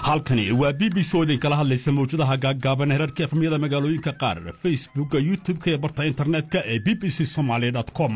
halkani waa b b c oo idinkala hadlaysa mawjadaha gaaggaaban herarka efmyada magaalooyinka qaar facebookka youtub-ka ee barta internetka ee b b c somaali com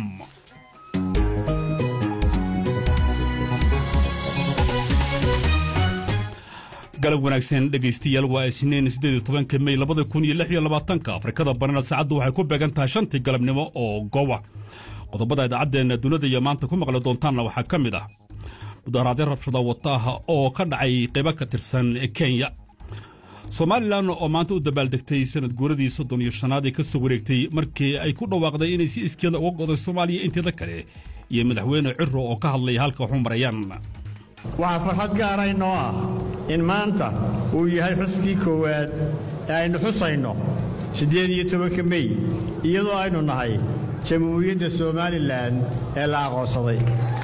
galab wanaagsan dhegaystayaal waa isniin siddeed iyo tobanka mey labada kun iyo lix iyo labaatanka afrikada barina saacaddu waxay ku beegan tahay shantii galabnimo oo gowa qodobada idaacaddeena dunida iyo maanta ku maqli doontaanna waxaa ka mid ah mudaharaadyo rabshada wataaha oo ka dhacay qaybo ka tirsan kenya somalilan oo maanta u dabaaldegtay sanad guuradii soddon iyo shanaad ee ka soo wareegtay markii ay ku dhawaaqday inay si iskeeda uga goday soomaaliya inteeda kale iyo madaxweyne ciro oo ka hadlay halka waxu marayaan waxaa farxad gaara inoo ah in maanta uu yahay xuskii koowaad ee aynu xusayno siddeed iyo tobanka mey iyadoo aynu nahay jamhuuriyadda somalilan ee la aqoonsaday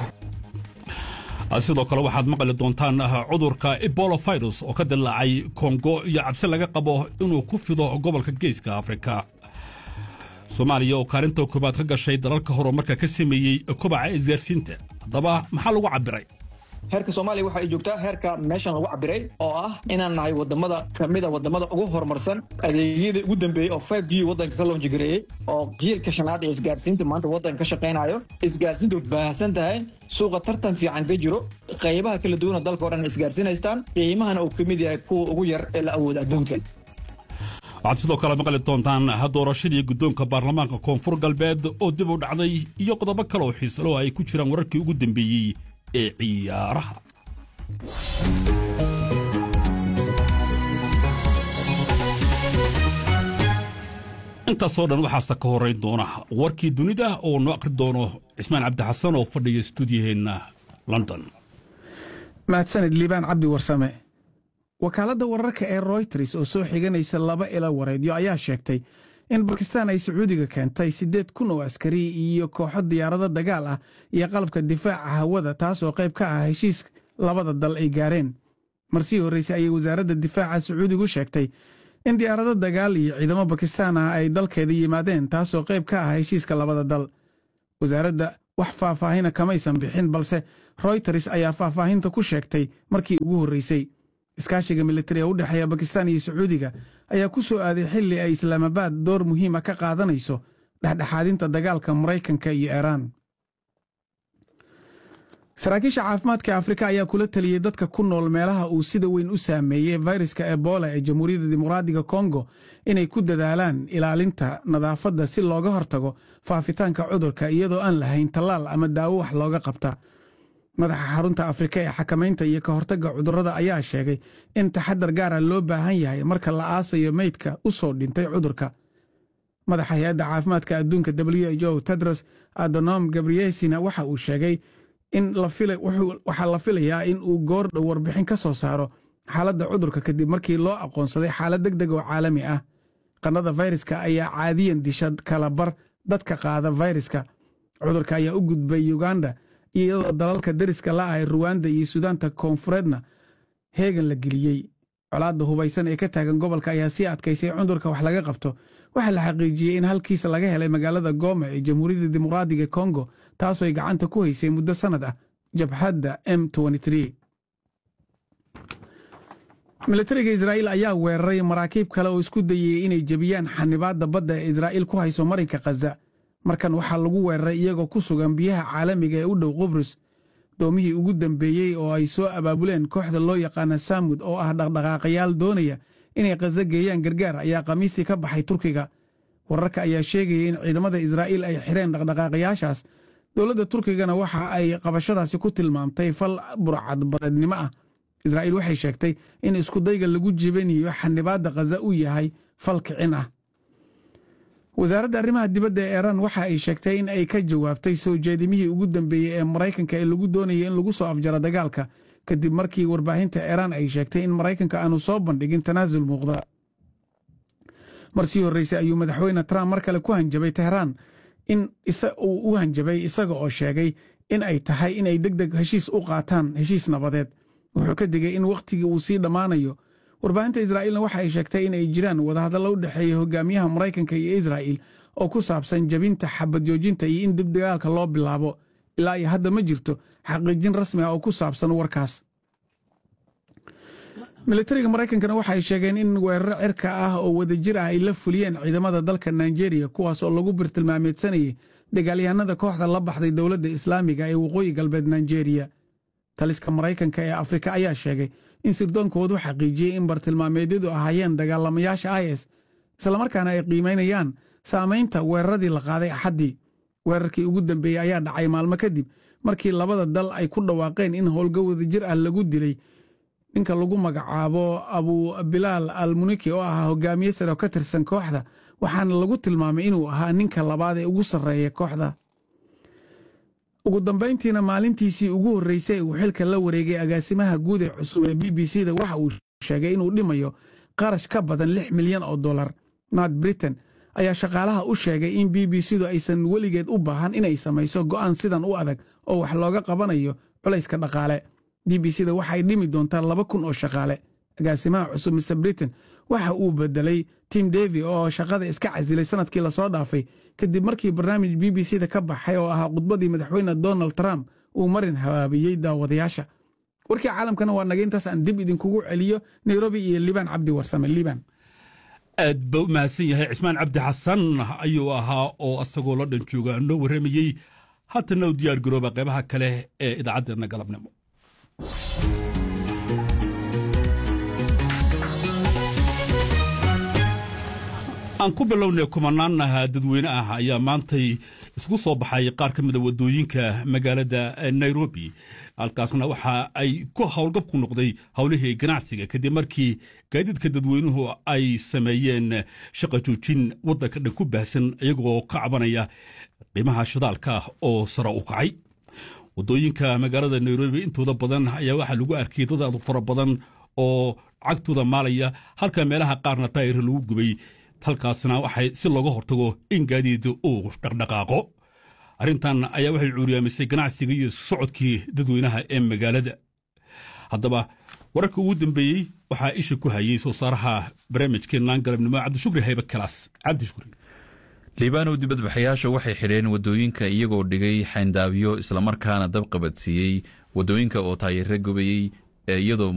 sidoo kale waxaad maqli doontaan cudurka ebola virus oo ka dilaacay kongo iyo cabsi laga qabo inuu ku fido gobolka geeska afrika soomaaliya oo kaalinta koobaad ka gashay dalalka horumarka ka sameeyey kobaca isgaarsiinta haddaba maxaa lagu cabbiray heerka soomaaliya waxa ay joogtaa heerka meeshan lagu cabiray oo ah inaan nahay wadamada kamida wadamada ugu horumarsan adeegyada ugu dambeeyey oo five g wadanka ka loonjigareeyey oo jiilka shanaad ee isgaarsiinta maanta wadanka ka shaqaynayo isgaarsiintu baahsan tahay suuqa tartan fiican ka jiro qaybaha kala duwana dalka o dhan isgaarsiinaystaan qiimahana uu ka mid yahay kuwa ugu yar ee la awooda adduunka waxaad sidoo kale maqli doontaan doorashadii guddoonka baarlamaanka koonfur galbeed oo dib u dhacday iyo qodobo kale oo xiisalo ay ku jiraan wararkii ugu dambeeyey ee ciyaaraha intaasoo dhan waxaase ka horrayn doona warkii dunida oo noo akhri doono cismaan cabdixasan oo fadhiya stuudiyaheenna london mahadsanid liibaan cabdi warsame wakaaladda wararka ee royters oo soo xiganaysa laba ila wareedyo ayaa sheegtay in bakistaan ay sacuudiga keentay siddeed kun oo askari iyo kooxo diyaarado dagaal ah iyo qalabka difaaca hawada taas oo qayb ka ah heshiis labada dal ay gaareen marsii horraysay ayay wasaaradda difaaca sacuudigu sheegtay in diyaarado dagaal iyo ciidamo bakistaan ah ay dalkeeda yimaadeen taasoo qayb ka ah heshiiska labada dal wasaaradda wax faahfaahina kamaysan bixin balse royters ayaa faahfaahinta ku sheegtay markii ugu horraysay iskaashiga militari ee u dhexeeya bakistaan iyo sacuudiga ayaa ku soo aaday xilli ay islaamabaad door muhiima ka qaadanayso dhexdhexaadinta dagaalka maraykanka iyo iiraan saraakiisha caafimaadka afrika ayaa kula teliyey dadka ku nool meelaha uu sida weyn u saameeyey fayraska ebola ee jamhuuriyadda dimuqraadiga kongo inay ku dadaalaan ilaalinta nadaafadda si looga hortago faafitaanka cudurka iyadoo aan lahayn tallaal ama daawo wax looga qabta madaxa xarunta afrika ee xakamaynta iyo ka hortagga cudurrada ayaa sheegay in taxadar gaara loo baahan yahay marka la aasayo meydka u soo dhintay cudurka madaxa hay-adda caafimaadka adduunka w h o tedros adonom gabriyesina waxa uu sheegay in waxaa la filayaa in uu goor dhow warbixin ka soo saaro xaaladda cudurka kadib markii loo aqoonsaday xaalad deg deg oo caalami ah qannada fayraska ayaa caadiyan disha kala bar dadka qaada fayraska cudurka ayaa u gudbay uganda iyadoo dalalka deriska la ahay ruwanda iyo suudaanta koonfureedna heegan la geliyey colaadda hubaysan ee ka taagan gobolka ayaa sii adkaysay cudurka wax laga qabto waxaa la xaqiijiyey in halkiisa laga helay magaalada gooma ee jamhuuriyadda dimuqraadiga kongo taasooy gacanta ku haysay muddo sannad ah jabhadda m militariga israa'iil ayaa weeraray maraakiib kale oo isku dayey inay jebiyaan xanibaadda badda ee israa'iil ku hayso marinka khaza markan waxaa lagu weeraray iyagoo ku sugan biyaha caalamiga ee u dhow qubrus doomihii ugu dambeeyey oo ay soo abaabuleen kooxda loo yaqaana saamud oo ah dhaqdhaqaaqayaal doonaya inay khaza geeyaan gargaar ayaa khamiistii ka baxay turkiga wararka ayaa sheegaya in ciidamada israa'iil ay xireen dhaqdhaqaaqayaashaas dowladda turkigana waxa ay qabashadaasi ku tilmaamtay fal burcadbadeednimo ah israa'iil waxay sheegtay in iskudayga lagu jibanayo xanibaadda khaza uu yahay fal kicin ah wasaaradda arrimaha dibadda ee iiraan waxa ay sheegtay in ay ka jawaabtay soo jeedimihii ugu dambeeyey ee maraykanka ee lagu doonayay in lagu soo afjaro dagaalka kadib markii warbaahinta iiraan ay sheegtay in maraykanka aanu soo bandhigin tanaasul muuqda marsii horraysay ayuu madaxweyne trump mar kale ku hanjabay tehraan in uu u hanjabay isaga oo sheegay in ay tahay inay deg deg heshiis u qaataan heshiis nabadeed wuxuu ka digay in wakhtigii uu sii dhammaanayo warbaahinta israa'iilna waxa ay sheegtay in ay jiraan wadahadallo u dhexeeya hogaamiyaha maraykanka iyo israa'iil oo ku saabsan jebinta xabad joojinta iyo in dib dagaalka loo bilaabo ilaa iyo hadda ma jirto xaqiijin rasmi ah oo ku saabsan warkaas militariga maraykankana waxay sheegeen in weeraro cirka ah oo wadajir ah ay la fuliyeen ciidamada dalka nigeria kuwaas oo lagu birtilmaameedsanayay dagaalyahanada kooxda la baxday dowladda islaamiga ee waqooyi galbeed nigeria taliska maraykanka ee afrika ayaa sheegay in sirdoonkoodu xaqiijiyey in bartilmaameedyadu ahaayeen dagaalamayaasha is islamarkaana ay qiimaynayaan saamaynta weeraradii la qaaday axaddii weerarkii ugu dambeeyey ayaa dhacay maalmo kadib markii labada dal ay ku dhawaaqeen in howlga wadajir ah lagu dilay ninka lagu magacaabo abu bilaal al muniki oo ahaa hogaamiye sare oo ka tirsan kooxda waxaana lagu tilmaamay inuu ahaa ninka labaad ee ugu sarreeya kooxda ugu dambayntiina maalintiisii ugu horreysay uu xilka la wareegay agaasimaha guud ee cusub ee b b c da waxa uu sheegay inuu dhimayo qarash ka badan lix milyan oo dollar nort britain ayaa shaqaalaha u sheegay in b b c du aysan weligeed u baahan inay samayso go'aan sidan u adag oo wax looga qabanayo culayska dhaqaale b b c da waxay dhimi doontaa laba kun oo shaqaale agaasimaha cusub mr britain waxa uu bedelay tim devi oo shaqada iska casilay sanadkii lasoo dhaafay kadib markii barnaamij b b c da ka baxay oo ahaa khudbadii madaxweyne donald trump uu marin habaabiyey daawadayaasha warkii caalamkana waa naga intaas aan dib idinkugu celiyo nairobi iyo liibaan cabdi warsame liibaan aad ba u mahadsan yahay cismaan cabdi xasan ayuu ahaa oo asagoo la dhan jooga noo warramayey haatana u diyaar garooba qaybaha kale ee idaacaddeedna galabnimo aan ku bilownay kumanaanaha dadweyne ah ayaa maantay isku soo baxay qaar ka mida waddooyinka magaalada nairobi halkaasna waxa ay ku howlgab ku noqday howlihii ganacsiga kadib markii gaadiidka dadweynuhu ay sameeyeen shaqa joojin waddanka dhan ku baahsan iyagoo ka cabanaya qiimaha shidaalka oo sare u kacay waddooyinka magaalada nairobi intooda badan ayaa waxaa lagu arkay dad aad fara badan oo cagtooda maalaya halka meelaha qaarna taayir lagu gubay halkaasna waxay si looga hortago in gaadiid uu dhaqdhaqaaqo arrintan ayaa waxay cuuriyaamisay ganacsiga iyo isku socodkii dadweynaha ee magaalada haddaba wararka ugu dambeeyey waxaa isha ku hayey soo saaraha barnaamijkeenaan galabnimo cabdishukri haybe kalaas cabdishukri liibaanow dibadbaxayaasha waxay xidheen waddooyinka iyagoo dhigay xayndaabyo islamarkaana dab qabadsiiyey waddooyinka oo taayire gubayey iyadoo